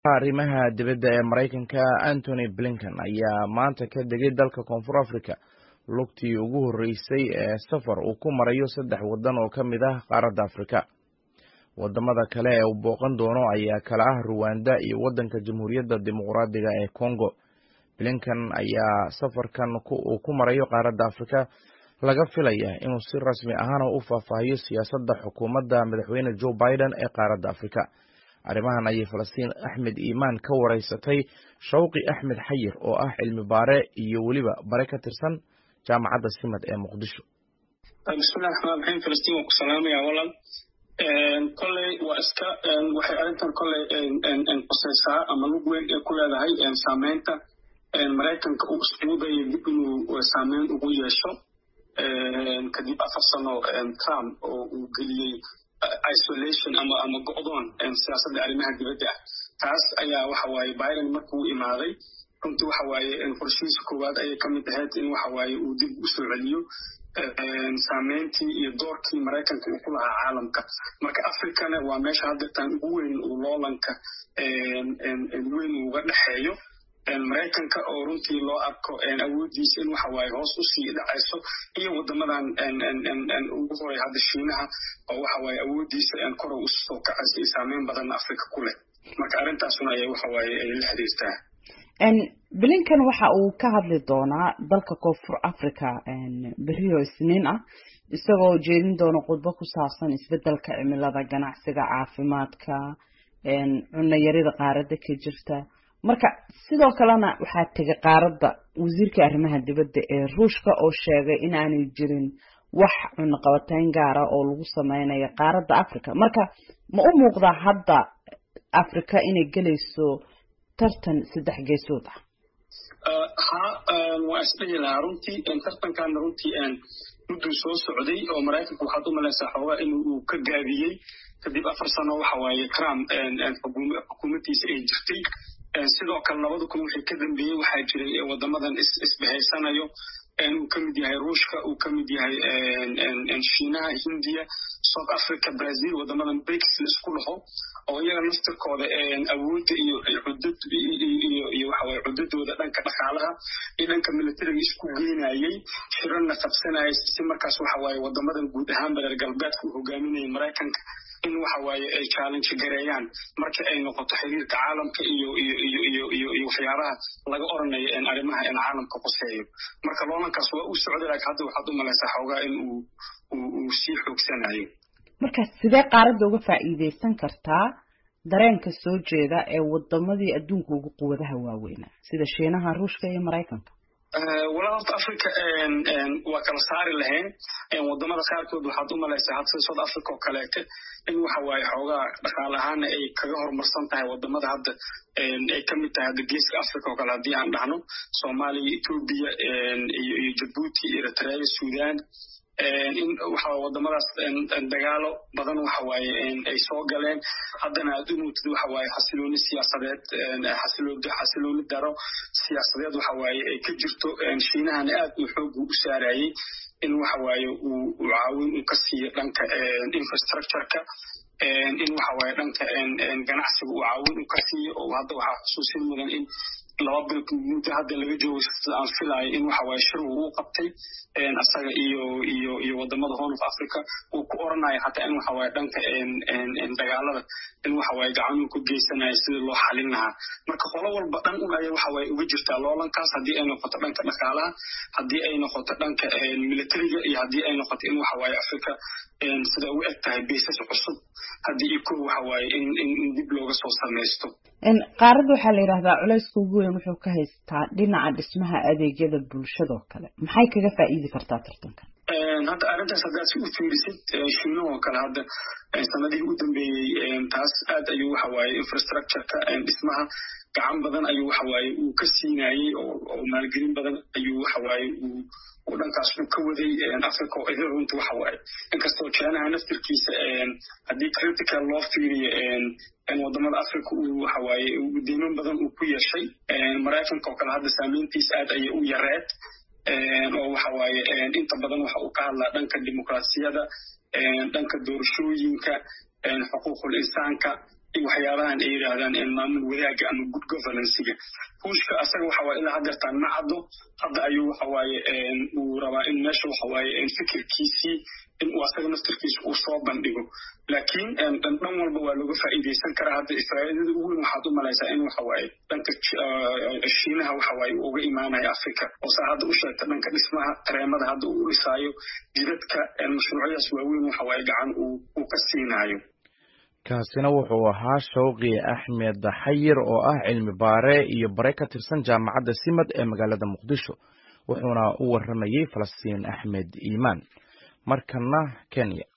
arrimaha dibadda ee maraykanka antony blinken ayaa maanta ka degay dalka koonfur africa lugtii ugu horreysay ee safar uu ku marayo saddex waddan oo ka mid ah qaaradda afrika waddamada kale ee uu booqan doono ayaa kala ah ruwanda iyo waddanka jamhuuriyadda dimuqraadiga ee congo blinken ayaa safarkan uu ku marayo qaaradda afrika laga filaya inuu si rasmi ahana u faahfaahiyo siyaasadda xukuumadda madaxweyne joe biden ee qaaradda afrika arrimahan ayay falastiin axmed iimaan ka wareysatay shawqi axmed xayir oo ah cilmi baare iyo weliba bare ka tirsan jaamacadda simad ee muqdisho bismillahi raxmaan raxiim falastiin waan ku salaamaya walal kolley waa iska waxay arrintan kolley qusaysaa ama lug weyn ee ku leedahay saameynta maraykanka uu iskugu dayo dib inuu saameyn ugu yeesho kadib afar sano trump oo uu geliyey isolation ama ama go'doon siyaasadda arrimaha dibadda ah taas ayaa waxa waaye biden markuu imaaday runtii waxa waaye qorshihiisa koowaad ayay ka mid ahayd in waxa waaye uu dib u soo celiyo saameyntii iyo doorkii maraykanka uu ku lahaa caalamka marka africana waa meesha haddeetaan ugu weyn uu loolanka weyn uga dhexeeyo maraykanka oo runtii loo arko awooddiisa in waxa waaye hoos u sii dhacayso iyo waddamadan ugu horay hadda shiinaha oo waxa waaye awooddiisa kor u soo kacaysa iyo saameyn badan afrika ku leh marka arrintaasuna ayay waxa waaye ay la xiriirtaa blinken waxa uu ka hadli doonaa dalka koonfur africa beriyo isniin ah isagoo jeedin doona khudbo ku saabsan isbedelka cimilada ganacsiga caafimaadka cunno yarida qaaradda ka jirta marka sidoo kalena waxaa tegay qaaradda wasiirka arrimaha dibadda ee ruushka oo sheegay in aanay jirin wax cunaqabateyn gaara oo lagu sameynayo qaaradda africa marka ma u muuqdaa hadda africa inay gelayso tartan saddex geesood ah ha waa isdhihi lahaa runtii tartankaana runtii mudduu soo socday oo maraykanka waxaad u malaysaa xoogaa in uu ka gaabiyey kadib afar sano waxa waaye trump xukuumaddiisa ay jirtay sidoo kale labada kun wixii ka dambeeyey waxaa jiray waddamadan isbahaysanayo uu ka mid yahay ruushka uu ka mid yahay shiinaha hindiya south africa brazil waddamadan brics laisku dhaho oo iyaga naftirkooda awoodda iyo cudad iyo iyo waxawaaye cudadooda dhanka dhaqaalaha iyo dhanka militariga isku geynayey shirana qabsanayay si markaas waxa waaye waddamadan guud ahaan reer galbeedka uu hogaaminayay maraykanka in waxa waaye ay challenge gareeyaan marka ay noqoto xiriirka caalamka iyo iyo iyo iyo iyo iyo waxyaabaha laga oranayo arrimaha caalamka quseeyo marka loolankaas waa u socday laakiin hadda waxaad u malaysaa xoogaa in uu uu sii xoogsanayo marka sidee qaaradda uga faa'iidaysan kartaa dareenka soo jeeda ee wadamadii adduunka ugu quwadaha waaweynaa sida shiinaha ruushka iyo maraykanka walaa horta africa waa kala saari lahayn waddamada qaarkood waxaad u malaysaa had sida south africa oo kaleete in waxa waaye xoogaa dhaqaale ahaana ay kaga horumarsan tahay waddamada hadda ay ka mid tahay hadda geeska africa oo kale haddii aan dhahno soomaaliya etoobiya iyo iyo jabuuti eritrea sudan in waxa waddamadaas dagaalo badan waxa waaye ay soo galeen haddana aad u mootid waxa waaye xasilooni siyaasadeed xasilooni daro siyaasadeed waxa waaye ay ka jirto shiinahana aad uu xoogu u saarayey in waxa waaye uu caawin uu ka siiyo dhanka infrastructureka in waxa waaye dhanka ganacsiga uu caawin uu ka siiyo oo hadda waxaa xusuusin mudan in laba bil muddo hadda laga joogo sida aan filaayo in waxa waaye shir uu u qabtay asaga iyo iyo iyo waddamada horn of africa uu ku oranayo hataa in waxa waaye dhanka dagaalada in waxa waaye gacanuu ku geysanayo sidii loo xalin lahaa marka qolo walba dhan un ayay waxa waaye uga jirtaa loolankaas haddii ay noqoto dhanka dhaqaalaha haddii ay noqoto dhanka militariga iyo haddii ay noqoto in waxa waaye africa sida u eg tahay baysas cusub haddii iyo kow waxa waaye in in dib looga soo samaysto qaaradda waxaa la yidhahdaa culayska ugu weyn wuxuu ka haystaa dhinaca dhismaha adeegyada bulshadoo kale maxay kaga faa'iidi kartaa tartankan hadda arrintaas haddaad si u fiirisid shiinahoo kale hadda sanadihii u dambeeyey taas aad ayuu waxa waaye infrastructureka dhismaha gacan badan ayuu waxa waaye uu ka siinayey oo maalgelin badan ayuu waxa waaye uu uu dhankaas uu ka waday africa oo idin runta waxa waaye inkastoo jeenaha naftirkiisa haddii critical loo fiiriyo waddamada africa uu waxa waaye deyman badan uu ku yeeshay maraykanka oo kale hadda saameyntiisa aad ayay u yareed oo waxa waaye inta badan waxa uu ka hadlaa dhanka dimuqraasiyada dhanka doorashooyinka xuquuqul insaanka waxyaabahan ay yidhaahdaan maamul wadaaga ama good governancega ruushka asaga waxa waaye ilaa hadeertaan ma caddo hadda ayuu waxa waaye uu rabaa in meesha waxa waaye fikirkiisii in uu asaga naftarkiisa uu soo bandhigo laakiin dhan walba waa looga faa'iidaysan karaa hadda faa'iidada ugu weyn waxaad u malaysaa in waxa waaye dhanka shiinaha waxa waaye uu uga imaanayo africa oo saa hadda u sheegta dhanka dhismaha tareemada hadda uu u dhisaayo jidadka mashruucyadaas waaweyn waxa waaye gacan uu ka siinaayo kaasina wuxuu ahaa shawqi axmed xayir oo ah cilmi baare iyo bare ka tirsan jaamacadda simad ee magaalada muqdisho wuxuuna u waramayey falastiin axmed iimaan markana kenya